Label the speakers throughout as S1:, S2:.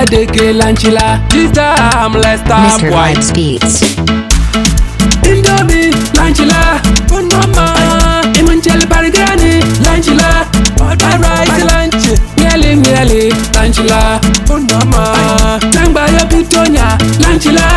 S1: deke lanchila. This time let's stop
S2: Mr.
S1: boy.
S2: Vibes Beats.
S1: Indomie lanchila. Oh mama, imanchel bargani lanchila. All right lunch. Miele miele lanchila. Oh mama, tangba yo pitonya lanchila.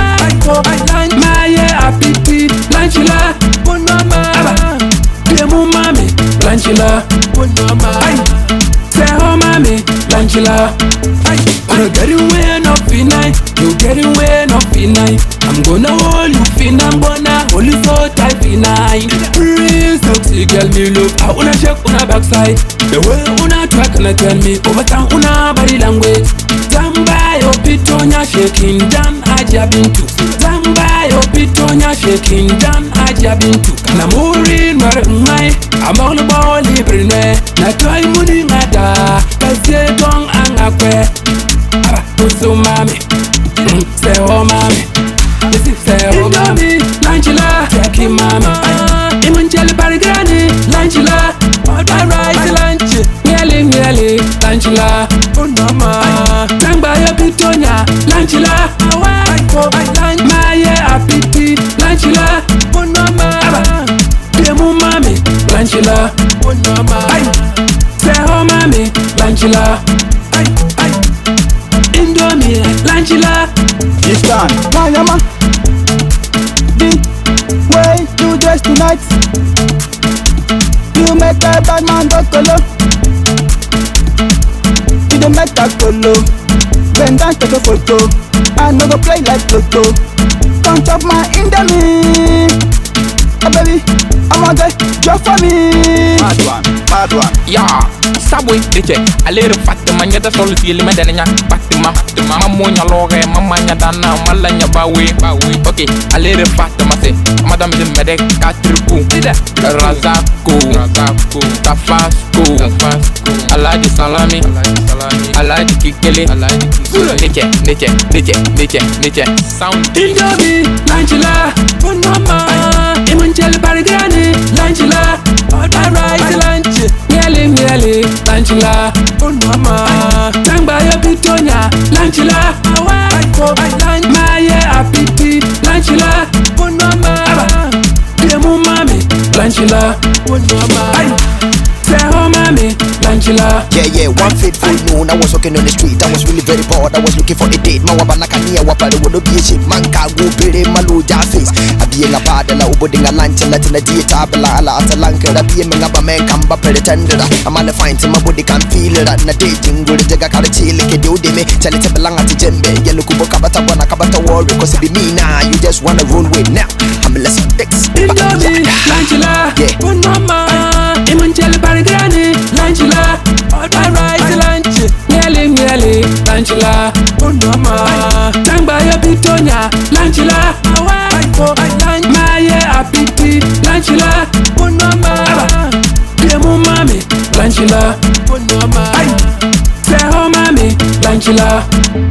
S1: Maye apiti lanchila. Oh mama, demu mami lanchila. Oh mama, say oh mami lanchila. Wanna get away no finite, you get away no finite. I'm gonna hold you fin, I'm gonna hold you so tight finite. Real sexy girl, me look. I wanna shake una backside. The way una track and tell me overstand una body language. Zamba yo pitonya shaking down aja bintu. Zamba yo pitonya shaking down aja bintu. Na muri nwere ngai, among the ball libre ne. Na toy muni ngata, kasi gong angakwe. Aba, usu mami, mm, say oh mami. This is say oh mami, lanchila, teki mami. Imuncheli barigani, lanchila. Alright, lunch, mieli mieli, lanchila. Oh mama, tangba yo pitonya, lanchila. Maye apiti, lanchila. Oh mama, aba, demu mami, lanchila. Oh mama, say oh mami, lanchila. Indomie, lanchila.
S3: This time, Mayama. The way you dress tonight, you make a bad man go colo. You don't make that colo. Bend down, take a photo. I no go play like Toto. Come chop my Indomie. Oh baby, I'm on the job for me.
S4: Bad one, bad one.
S5: ya sabwe dice alere fatima nyada solo ti lima dana nya fatima fatima mammo nya loge mamma nya dana malla nya bawe bawe okay alere fatima se madame de mede katriku razako razako tafasco tafasco alaji salami alaji salami alaji kikele alaji niche niche niche niche niche sound
S1: Indomie, lanchila. Oh mama, imuncheli barigani, lanchila. Alright, lunch, mieli mieli, lanchila. Oh mama, tangba yo pitonya, lanchila. Maye apiti, lanchila. Oh mama, demu mami, lanchila. Oh mama, say oh mami, lanchila.
S6: Yeah, yeah, one fateful noon. I was walking on the street. I was really very bored. I was looking for a date. Mawabana kania wapale wono be shit. Man kago pere malu face. Abiye nga pada la ubodi nga lanche la tina diye tabla ala atalanka da biye menga ba men kamba pere tendera. I'm on the fine to my body can feel it. Na dating guri jaga kara chile ke do de me. Chale te belanga ti jembe. Yellow kubo kabata wana kabata worry. Cause it be me now. You just wanna roll with now. I'm less of dicks.
S1: Indomie, lanchila.
S6: Yeah.
S1: Oh mama, imuncheli barigani, lanchila. Alright, lunch, mieli mieli, lanchila. Oh mama, tangba yo pitonya, lanchila. Maye apiti, lanchila. Oh mama, demu mami, lanchila. Oh mama, say oh mami, lanchila.